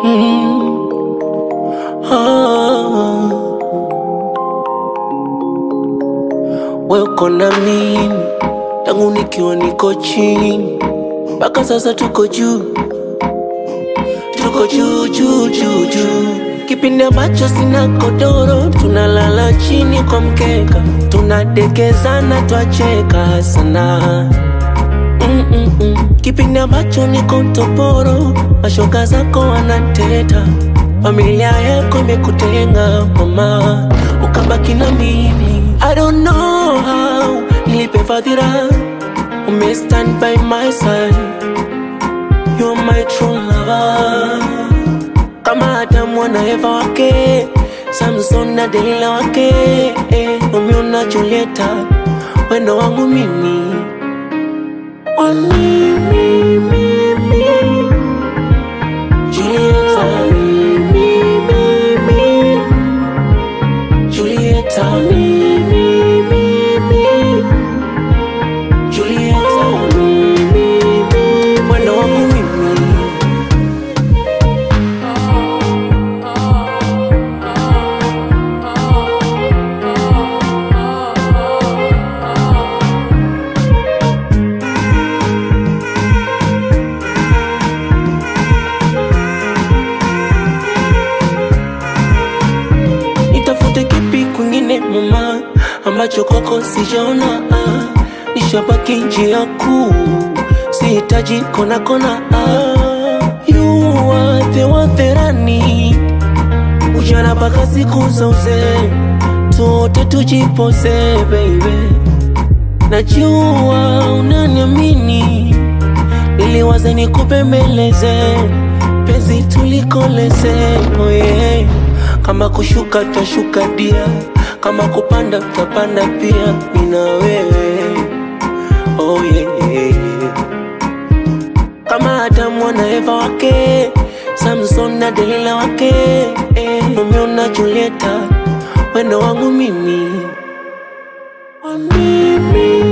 Mm. Ah. We uko na mimi tangu nikiwa niko chini mpaka sasa tuko juu, tuko juu juu juu juu. Kipindi ambacho sina kodoro, tunalala chini kwa mkeka, tunadekezana, twacheka sana Mm-mm-mm. Kipindi ambacho niko toporo, mashoga zako wanateta, familia yako imekutenga mama, ukabaki na mimi. I don't know how nilipe fadhila, ume stand by my side, you're my true lover, kama Adamu na Eva wake, Samson na Delila wake, eh, Romeo na Julieta, wendo wangu mimi One me, me, me, me. Julieta, me, me, me, me. Julieta, me, me, me, me. Julieta, me, me, me. Mwendo wangu mimi. Nitafute kipi kwingine mama, ambacho kwako sijaona. ah. Nishabaki njia kuu, sihitaji kona kona. ah. You are the one that I need. Ujana mpaka siku za uzee, tuote tujipose baby. Najua unaniamini, niliwaza nikupembeleze, penzi tulikoleze, oh yeah. Kama kushuka tashuka dia, kama kupanda tutapanda pia, mimi na wewe, oh yeah. Kama Adamu na Eva wake, Samson na Delila wake, eh, Romeo na Julieta, wendo wangu mimi, wa mimi